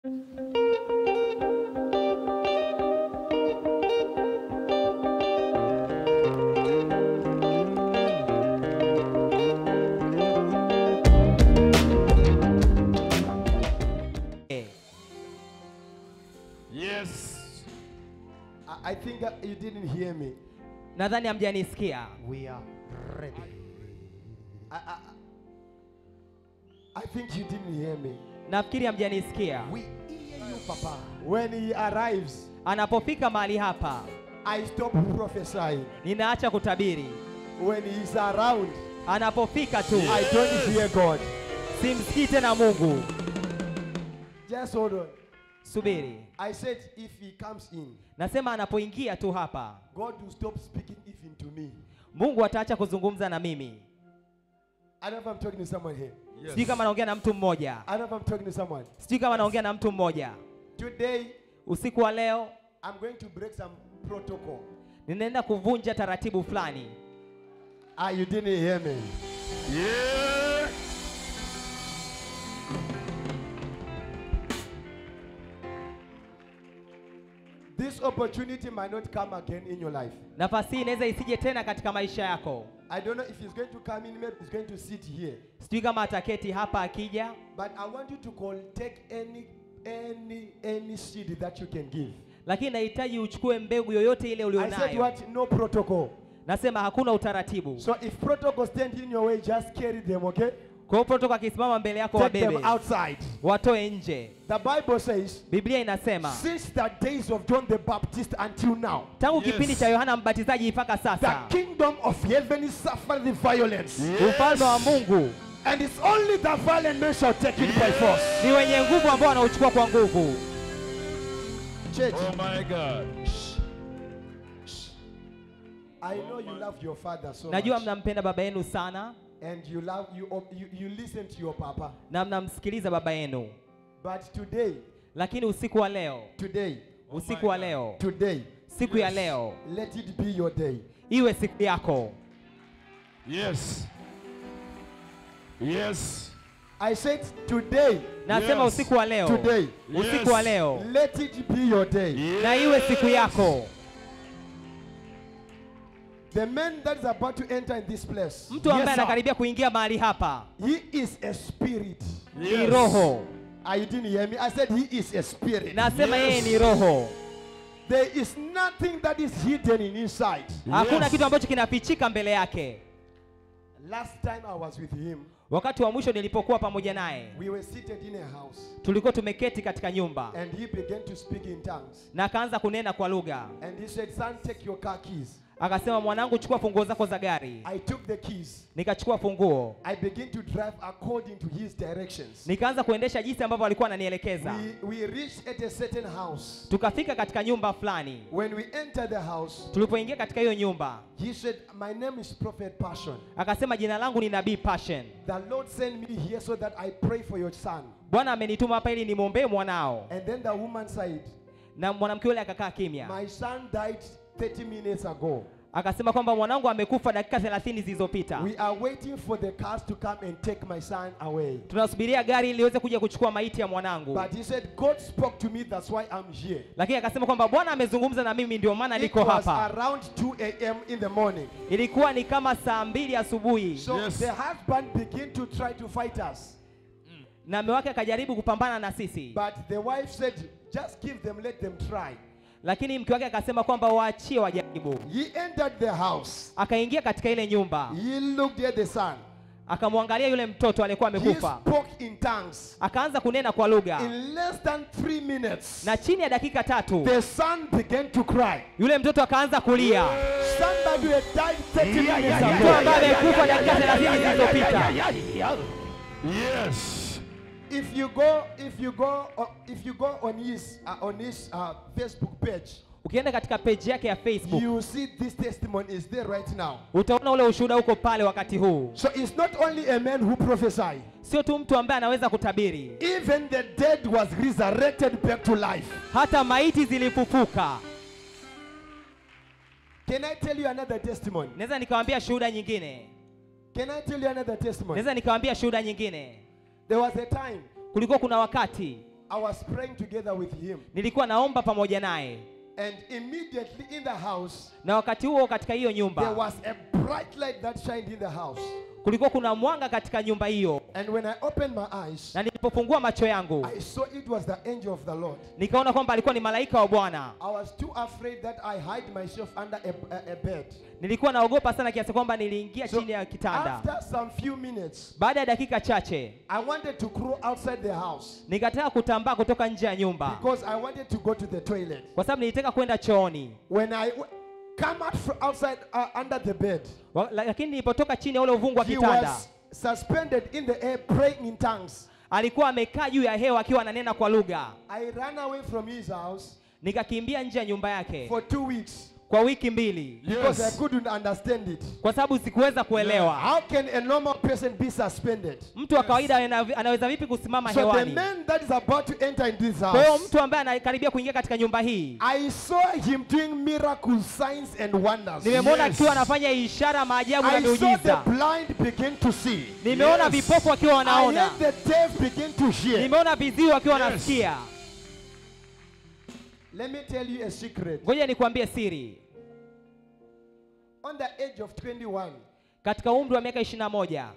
Yes. I, I think uh, you didn't hear me. nadhani hamjanisikia We are ready. I, I, I think you didn't hear me. nafikiri hamjanisikia We hear you, Papa. When he arrives, anapofika mahali hapa I stop prophesying. ninaacha kutabiri When he's around, anapofika tu I don't hear God. simsikii tena mungu Just hold on. subiri I said if he comes in, nasema anapoingia tu hapa God will stop speaking even to me. mungu ataacha kuzungumza na mimi I don't know if I'm talking to someone here. sijui kama naongea na mtu mmoja I don't know if I'm talking to someone. sijui kama naongea na mtu mmoja Today, usiku wa leo I'm going to break some protocol. ninaenda kuvunja taratibu fulani Ah, you didn't hear me. Yeah. This opportunity might not come again in your life. nafasi hii inaweza isije tena katika maisha yako I don't know if he's going to come in, maybe he's going to sit here. sijui kama ataketi hapa akija But I want you to call, take any, any, any seed that you can give. lakini nahitaji uchukue mbegu yoyote ile I said ulionayo what? No protocol. nasema hakuna utaratibu So if protocol stand in your way, just carry them, okay? kwa hiyo protoko akisimama mbele yako Take them wabebe outside. watoe nje The Bible says, biblia inasema since the days of John the Baptist until now, tangu Yes. kipindi cha yohana mbatizaji mpaka the sasa kingdom of heaven is suffering violence. ufalme wa mungu And it's only the violent men shall take it by force. ni wenye nguvu ambao wanauchukua kwa nguvu Church, Oh my God. I know you love your father so najua much. mnampenda baba yenu sana And you love you, you you listen to your papa. na mnamsikiliza baba yenu But today, lakini usiku wa leo today, usiku wa leo today, siku ya leo let it be your day. iwe siku yako Yes. Yes. I said today, nasema Yes. usiku wa leo today, usiku wa Yes. leo let it be your day. na iwe siku yako The man that is about to enter in this place, mtu ambaye Yes, sir. anakaribia kuingia mahali hapa he is a spirit. ni Yes. roho Ah, you didn't hear me. I said he is a spirit. nasema Yes. yeye ni roho There is nothing that is hidden in inside. hakuna Yes. kitu ambacho kinafichika mbele yake Last time I was with him, wakati wa mwisho nilipokuwa pamoja naye we were seated in a house, tulikuwa tumeketi katika nyumba and he began to speak in tongues. na akaanza kunena kwa lugha And he said, Son, take your car keys. akasema mwanangu chukua funguo zako za gari I took the keys. nikachukua funguo I began to drive according to his directions. nikaanza kuendesha jinsi ambavyo alikuwa ananielekeza We, we reached at a certain house. tukafika katika nyumba fulani When we entered the house, tulipoingia katika hiyo nyumba he said, My name is Prophet Passion. akasema jina langu ni nabii passion The Lord sent me here so that I pray for your son. bwana amenituma hapa ili nimwombee mwanao And then the woman said, na mwanamke yule akakaa kimya My son died 30 minutes ago. akasema kwamba mwanangu amekufa dakika 30 zilizopita We are waiting for the cars to come and take my son away. tunasubiria gari ili liweze kuja kuchukua maiti ya mwanangu But he said, God spoke to me, that's why I'm here. lakini akasema kwamba bwana amezungumza na mimi ndio maana It niko was hapa around 2 a.m. in the morning. ilikuwa ni kama saa mbili asubuhi So Yes. the husband began to try to fight us. na mume wake akajaribu kupambana na sisi But the wife said, just give them, let them try. lakini mke wake akasema kwamba waachie wajaribu He entered the house. akaingia katika ile nyumba He looked at the son. akamwangalia yule mtoto aliyekuwa He amekufa spoke in tongues. akaanza kunena kwa lugha In less than three minutes, na chini ya dakika tatu the son began to cry. yule mtoto akaanza kulia Somebody had died 30 minutes mtu ago. ambaye amekufa dakika 30 zilizopita Yes. If you go, if you go, uh, if you go on his uh, on his uh, Facebook page, ukienda katika peji yake ya facebook you see this testimony is there right now. utaona ule ushuhuda uko pale wakati huu So it's not only a man who prophesied. sio tu mtu ambaye anaweza kutabiri Even the dead was resurrected back to life. hata maiti zilifufuka Can I tell you another testimony? naweza nikawambia shuhuda nyingine Can I tell you another testimony? naweza nikawambia shuhuda nyingine There was a time kulikuwa kuna wakati I was praying together with him. nilikuwa naomba pamoja naye And immediately in the house, na wakati huo katika hiyo there nyumba was a bright light that shined in the house. kulikuwa kuna mwanga katika nyumba hiyo And when I opened my eyes, na nilipofungua macho yangu I saw it was the angel of the Lord. nikaona kwamba alikuwa ni malaika wa bwana I was too afraid that I hide myself under a, a, a bed. nilikuwa naogopa sana kiasi kwamba niliingia So chini ya kitanda after some few minutes, baada ya dakika chache I wanted to crawl outside the house nikataka kutambaa kutoka nje ya nyumba because I wanted to go to the toilet. kwa sababu nilitaka kwenda chooni When I w- come out from outside uh, under the bed, Wa- la- lakini nilipotoka chini ya ule uvungu wa he kitanda was suspended in the air praying in tongues. alikuwa amekaa juu ya hewa akiwa ananena kwa lugha I ran away from his house nikakimbia nje ya nyumba yake for two weeks kwa wiki mbili because I Yes. couldn't understand it. kwa sababu sikuweza kuelewa How can a normal person be suspended? mtu wa kawaida ana- anaweza vipi kusimama So the hewani man that is about to enter in this kwa hiyo house, mtu ambaye anakaribia kuingia katika nyumba hii I saw him doing miracles, signs, and wonders. nimemwona Yes. akiwa anafanya ishara maajabu na I saw the miujiza blind begin to see. nimeona Yes. vipofu wakiwa I wanaona heard the deaf begin to hear. nimeona viziwi wakiwa Yes. wanasikia Let me tell you a secret. ngoja nikwambie siri On the age of 21, katika umri wa miaka ishirini na moja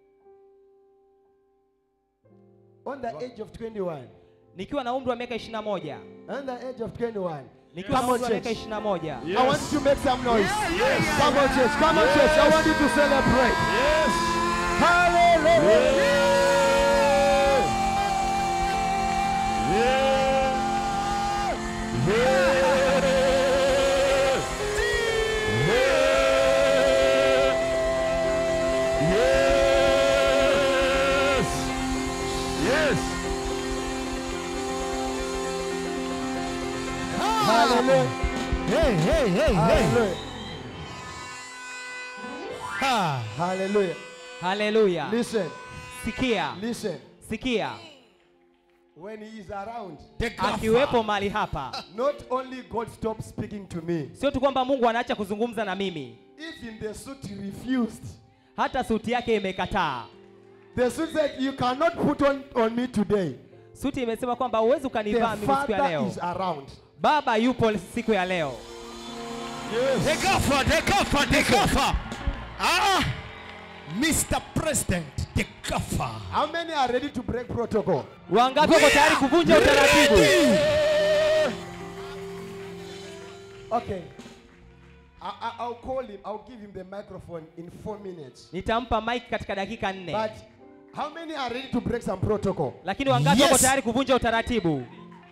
on the age of 21, nikiwa na umri wa miaka ishirini na moja on the age of 21, nikiwa na Come on, umri wa miaka church. ishirini na moja Yes. I want you to make some noise. Yes. Come on, church. Come on, church. I want you to celebrate. Yes. Hallelujah. Yes. Hallelujah. Hey, hey, hey, hey. Hallelujah. Ha. Hallelujah. haleluya Listen. sikia Listen. sikia When he is around, akiwepo mahali hapa not only God stops speaking to me, sio tu kwamba mungu anaacha kuzungumza na mimi even the suit refused. hata suti yake imekataa The suit said, You cannot put on, on me today. suti imesema kwamba huwezi The ukanivaa mimi siku ya Father leo is around. baba yupo siku ya leo The gaffer, the gaffer, the gaffer. Ah, Mr. President, the gaffer. How many are ready to break protocol? wangapi wako tayari kuvunja utaratibu Okay. I, I, I'll call him. I'll give him the microphone in four minutes. nitampa mike katika dakika nne But how many are ready to break some protocol? lakini wangapi wako Yes. tayari kuvunja utaratibu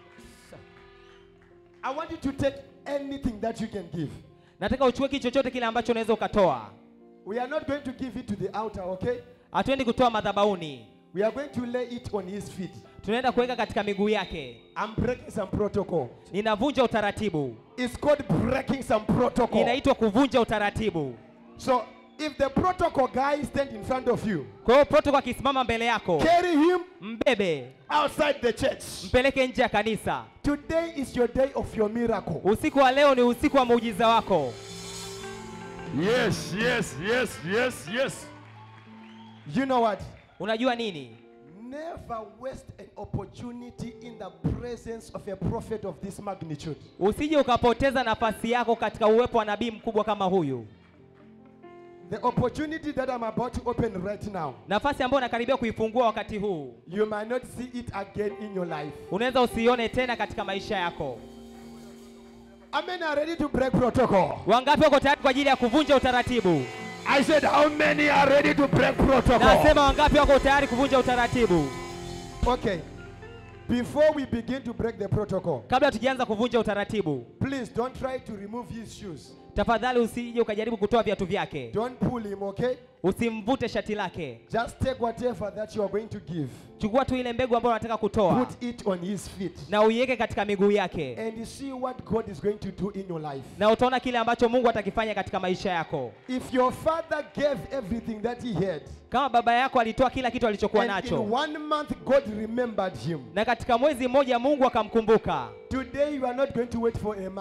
I want you to take anything that you can give. nataka uchukue kitu chochote kile ambacho unaweza ukatoa We are not going to give it to the altar, okay? hatuendi kutoa madhabauni We are going to lay it on his feet. tunaenda kuweka katika miguu yake I'm breaking some protocol. ninavunja utaratibu It's called breaking some protocol. inaitwa kuvunja utaratibu So if the protocol guy stand in front of you, kwa hiyo protoko akisimama mbele yako carry him mbebe outside the church. mpeleke nje ya kanisa Today is your day of your miracle. usiku wa leo ni usiku wa muujiza wako Yes, yes, yes, yes, yes. You know what? unajua nini Never waste an opportunity in the presence of a prophet of this magnitude. usije ukapoteza nafasi yako katika uwepo wa nabii mkubwa kama huyu The opportunity that I'm about to open right now, nafasi ambayo unakaribia kuifungua wakati huu you might not see it again in your life. unaweza usione tena katika maisha yako How many are ready to break protocol? wangapi wako tayari kwa ajili ya kuvunja utaratibu I said, how many are ready to break protocol? nasema wangapi wako tayari kuvunja utaratibu Okay. Before we begin to break the protocol, kabla tukianza kuvunja utaratibu please don't try to remove his shoes. tafadhali usije ukajaribu kutoa viatu vyake Don't pull him, okay? usimvute shati lake Just take whatever that you are going to give, chukua tu ile mbegu ambayo unataka kutoa put it on his feet, na uiweke katika miguu yake and you see what God is going to do in your life. na utaona kile ambacho mungu atakifanya katika maisha yako If your father gave everything that he had, kama baba yako alitoa kila kitu alichokuwa and in nacho one month God remembered him, na katika mwezi mmoja mungu akamkumbuka today you are not going to wait for a month.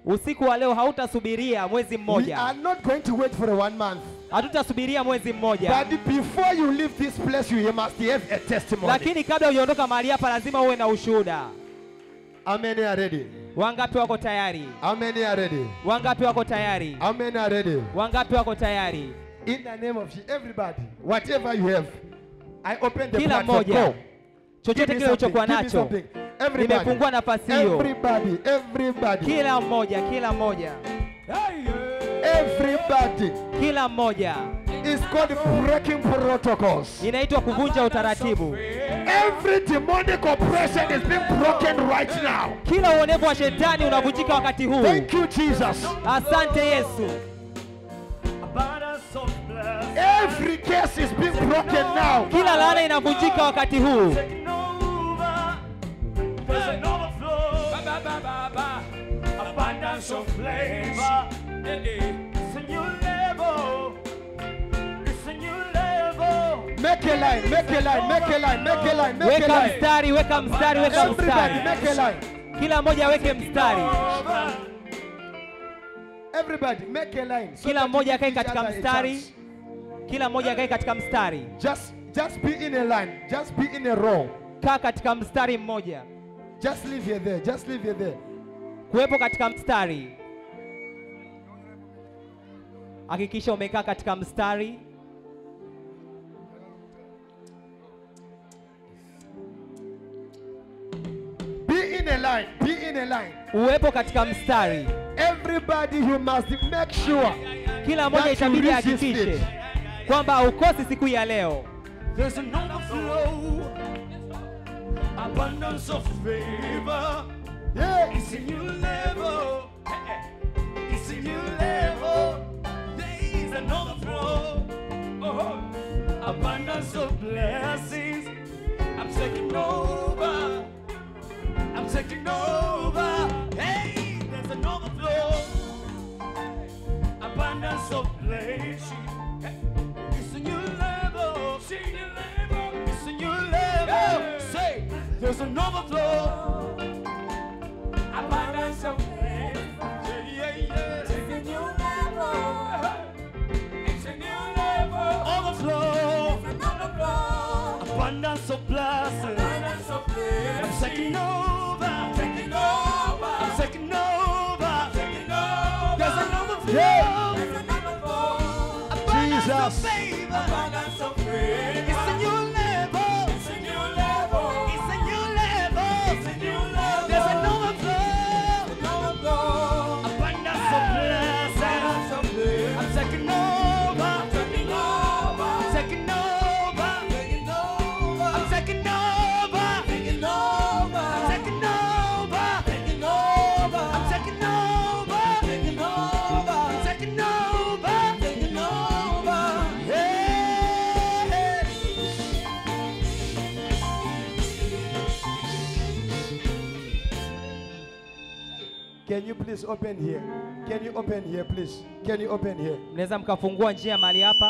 Usiku wa leo hautasubiria mwezi We mmoja, are not going to wait for a one month. hatutasubiria mwezi mmoja, But before you leave this place, you must have a testimony. lakini kabla hujaondoka mahali hapa lazima uwe na ushuhuda. How many are ready? Wangapi wako tayari? How many are ready? Wangapi wako tayari? How many are ready? Wangapi wako tayari? In the name of Je- everybody, whatever you have, I open the Kila platform. mmoja Go. chochote Give me kile ulichokuwa something, give me nacho, something. Everybody, nimefungua nafasi hiyo. everybody, everybody, Kila mmoja, kila mmoja, everybody. kila mmoja, It's called breaking protocols. inaitwa kuvunja utaratibu. Every demonic oppression is being broken right now. Kila uonevu wa shetani unavunjika wakati huu. Thank you, Jesus. Asante Yesu. Every case is being broken now. Kila laana inavunjika wakati huu. Abundance of flavor. It's a new level. It's a new level. Make a line, make a line, make a line, make a line, make a Weka line. mstari, weka mstari, weka Everybody, mstari. make a line. Kila mmoja aweke mstari. Everybody, make a line. so Kila that mmoja you akae give each katika other a mstari. chance. Kila mmoja akae katika mstari. Just, just be in a line. Just be in a row. Kaa katika mstari mmoja. Just leave here there. Just leave here there. Kuwepo katika mstari. Hakikisha umekaa katika mstari. Be in a line. Be in a line. Uwepo katika mstari. Everybody, you must make sure Kila mmoja That you itabidi resist ahakikishe it. kwamba haukosi siku ya leo. There's an overflow. Abundance of favor. yeah. It's a new level. It's a new level. There is an overflow. Oh, abundance of blessings. I'm taking over. I'm taking over. Hey, there's an overflow. Abundance of blessings. Hey, It's a new level. It's a new level. It's a new level. Say, there's an overflow. Abundance of faith. Yeah, yeah, yeah. It's a new level. It's a new level. Overflow. Abundance of blessing. Abundance of I'm taking over. I'm taking over. I'm taking over. taking over. There's an overflow. Yeah. Abundance of Jesus. favor. Abundance of faith. It's a new level. It's a new level. It's a new level. It's a new level. There's an overflow. Abundance of blessing. I'm taking over. I'm taking over. I'm taking over. I'm taking over. Taking over. I'm taking over. Taking over. I'm taking over. Taking over. I'm taking over. Taking over. Hey. Can you please open here? Can you open here, please? Can you open here? Mnaweza mkafungua njia mahali hapa.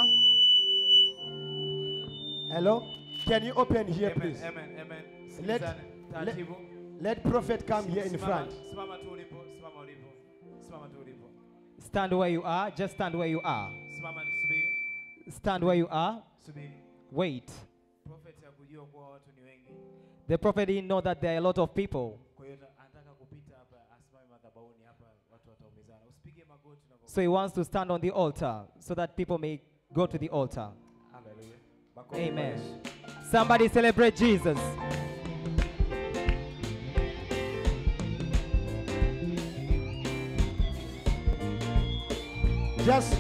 Hello? Can you open here, Amen, please? amen, amen. Let, Sikilizane, let, taratibu. let prophet come here in Simama- front. Simama tu ulipo, simama ulipo. Simama tu ulipo. Stand where you are. Just stand where you are. Simama subiri, Stand where you are. subiri. Wait. Prophet hakujua kuwa watu ni wengi. The prophet didn't know that there are a lot of people. Kwa hiyo ta- anataka kupita hapa asimame madhabahuni hapa watu wataumizana. Usipige magoti na So he wants to stand on the altar so that people may go to the altar. Hallelujah. Amen. Somebody celebrate Jesus. Just,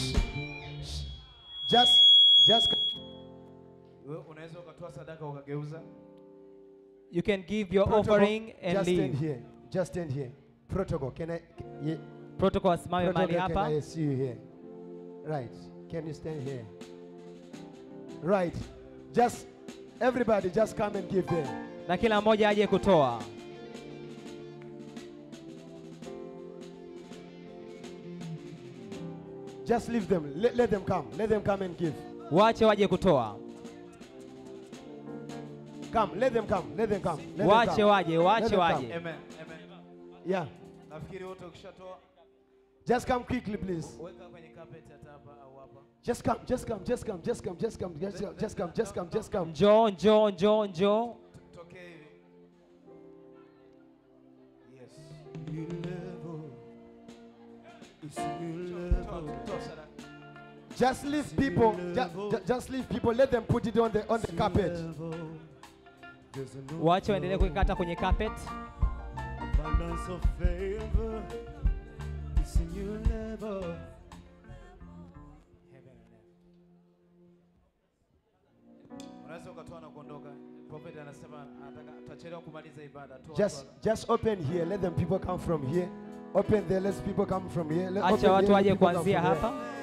just, just. Wewe unaweza ukatoa sadaka ukageuza. You can give your Protocol, offering and just stand leave. here. Just stand here. Protocol. Can I? Can, yeah. Protocol asimame mahali Protocol, can hapa. I see you here? Right. Can you stand here? Right. Just everybody, just come and give them. Na kila mmoja aje kutoa. Just leave them. Let, let them come. Let them come and give. Wache waje kutoa. Come. Let them come. Let them come. Let them Wache come. waje, Let wache them come. waje. Amen. Amen. Yeah. nafikiri wote ukishatoa Just come quickly, please. weka kwenye carpet hata hapa au hapa Just come, just come, just come, just come, just come, just come, just come, just come, just come. njoo njoo njoo njoo tokee hivi yes Toa- toa sadaka. Just leave people. Just, just leave people. Let them put it on the on the carpet. wache waendelee kuikata kwenye carpet Abundance of favor. It's a new level. Heaven and earth. unaweza ukatoa na kuondoka prophet anasema anataka tutachelewa kumaliza ibada toa Just toa. just open here. Let them people come from here. Open there. Let people come from here. Let, open acha watu there, let waje people come kuanzia from here. hapa